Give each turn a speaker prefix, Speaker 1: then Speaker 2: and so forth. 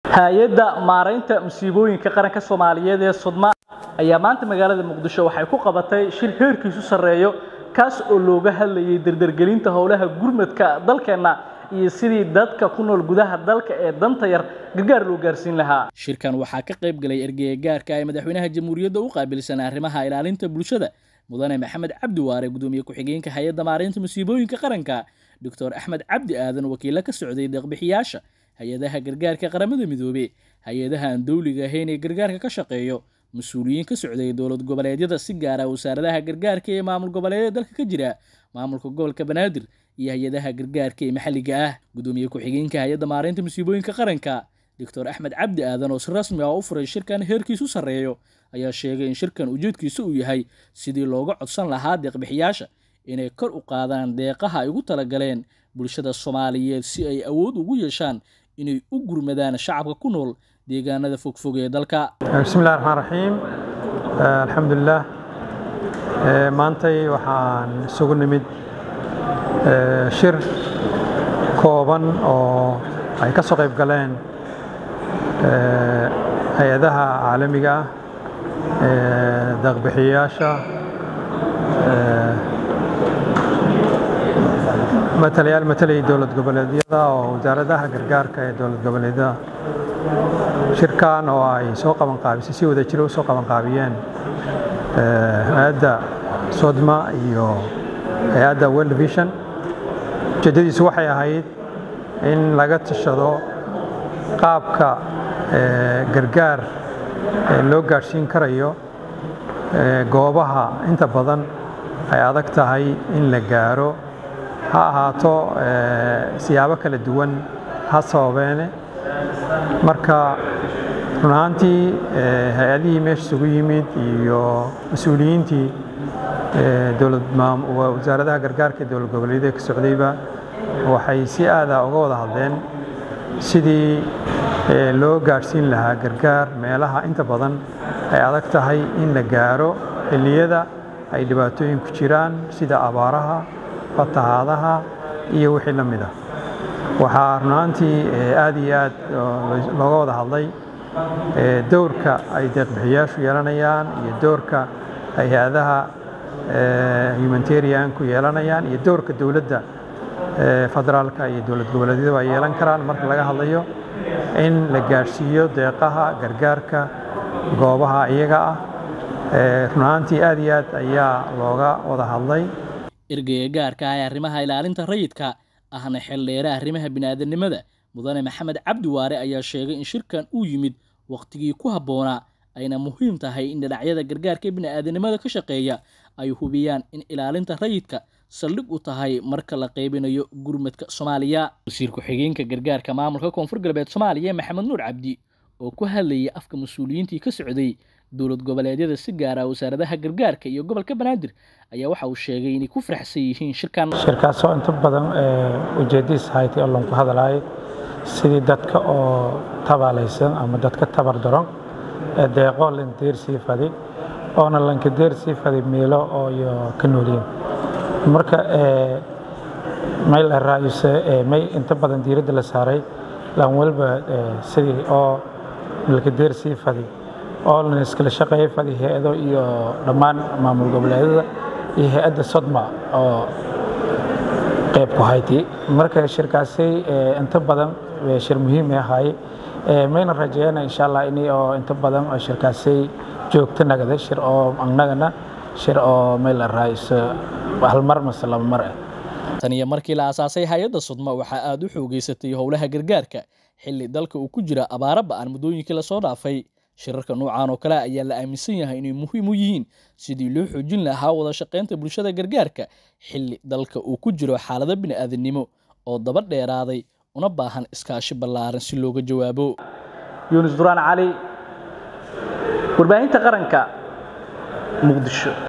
Speaker 1: hay-adda maaraynta musiibooyinka qaranka soomaaliyeed ee sudma ayaa maanta magaalada muqdisho waxay ku qabatay shir heerkiisu sarreeyo kaas oo looga hadlayay dardargelinta howlaha gurmadka dalkeenna iyo sidii dadka ku nool gudaha dalka ee danta yar gargaar loo gaarsiin lahaa shirkan waxaa ka qayb galay ergeye gaarka ee madaxweynaha jamhuuriyadda u qaabilsan arrimaha ilaalinta bulshada mudane maxamed cabdi waare gudoomiye ku-xigeenka hay-adda maaraynta musiibooyinka qaranka doctor axmed cabdi aadan wakiilo ka socday deeqbixiyaasha hay-adaha gargaarka qaramada midoobe hay-adaha aan dowliga ahayn ee gargaarka ka shaqeeyo mas-uuliyiin ka socday dowlad goboleedyada si gaara wasaaradaha gargaarka ee maamul goboleedyada dalka ka jira maamulka gobolka banaadir iyo hay-adaha gargaarka ee maxalliga ah gudoomiye ku-xigeenka hay-adda maaraynta musiibooyinka qaranka doctor axmed cabdi aadan oo si rasmi ah u furay shirkan heerkiisu sarreeyo ayaa sheegay in shirkan ujeedkiisu uu yahay sidii looga codsan lahaa deeqbixiyaasha inay kor u qaadaan deeqaha ay ugu talagaleen bulshada soomaaliyeed si ay awood ugu yeeshaan inay u gurmadaan shacabka ku nool deegaanada fogfog ee dalka
Speaker 2: bismillahi raxmaan raxiim alxamdulilah maantay waxaan isugu nimid shir kooban oo ay ka soo qayb galeen hay-adaha caalamiga ah deeqbixiyayaasha matalayaal matalayay dowlad goboleedyada oo wasaaradaha gargaarka ee dowlad goboleedyada shirkan oo ay soo qaban qaabisay si wada jiro u soo qaban qaabiyeen hay-adda sodma iyo hay-adda world vision ujeeddadiisu waxay ahayd in laga tashado qaabka gargaar loo gaadhsiin karayo goobaha inta badan ay adag tahay in la gaaro ha ahaato siyaabo kala duwan ha sababeene marka run ahaantii hay-adihii meesha isugu yimid iyo mas-uuliyiintii wasaaradaha gargaarka ee dowlad goboleedyada ka socdayba waxay si aada uga wada hadleen sidii loo gaadhsiin lahaa gargaar meelaha inta badan ay adag tahay in la gaaro xilliyada ay dhibaatooyinku jiraan sida abaaraha fatahaadaha iyo wixii la mid ah waxaa run ahaantii aad iyo aad looga wada hadlay dowrka ay deeqbixiyaashu yeelanayaan iyo dowrka ay hay-adaha humanitarianku yeelanayaan iyo dowrka dowladda federaalka iyo dowlad goboleedyadu ay yeelan karaan marka laga hadlayo in la gaadhsiiyo deeqaha gargaarka goobaha iyaga ah run ahaantii aad iyo aad ayaa looga wada hadlay
Speaker 1: ergeye gaarka ah ee arrimaha ilaalinta rayidka ahna xeeldheere arrimaha bini'aadanimada mudane maxamed cabdi waare ayaa sheegay in shirkan uu yimid wakhtigii ku habboonaa ayna muhiim tahay in dhinacyada gargaarka bini'aadanimada ka shaqeeya ay hubiyaan in ilaalinta rayidka saldhig u tahay marka la qaybinayo gurmadka soomaaliya wasiir ku-xigeenka gargaarka maamulka koonfur galbeed soomaaliya maxamed nuur cabdi oo ku hadlayay afka mas-uuliyiintii ka socday dowlad goboleedyada si gaara wasaaradaha gargaarka iyo gobolka banaadir ayaa waxa uu sheegay inay ku faraxsan yihiin shirkan
Speaker 3: shirkaasoo inta badan ujeedadiis haytay oo lanku hadlaayay sidii dadka oo tabaalaysan ama dadka tabar daron deeqoo landeersii fadi oona lankadeersii fadi miilo oo iyo ka nooliyin marka may la raayuse may inta badan diiradda la saaray lan walba sidii oo lankadeersii fadi oo lan iskala shaqeeya fadi hay-ado iyo dhammaan maamul goboleedyada iyo hay-adda sodma oo qayb ku hayti marka shirkaasi inta badan shir muhiim ahaay mayna rajeeyana insha allah in oo inta badan oo shirkaasi joogto nagada shir oo annagana shir oo may la raayso hal mar mase laba mar ah
Speaker 1: tan iyo markii la aasaasay hay-adda sudma waxaa aada u xoogeysatay howlaha gargaarka xilli dalka uu ku jira abaara ba-an muddooyinkii lasoo dhaafay shirarka noocan oo kale ayaa la aaminsan yahay inay muhiim u yihiin sidii loo xoojin lahaa wada shaqaynta bulshada gargaarka xilli dalka uu ku jiro xaalado bini'aadanimo oo daba dheeraaday una baahan iskaashi ballaaran si looga jawaabo yuunus duraan cali warbaahinta qaranka muqdisho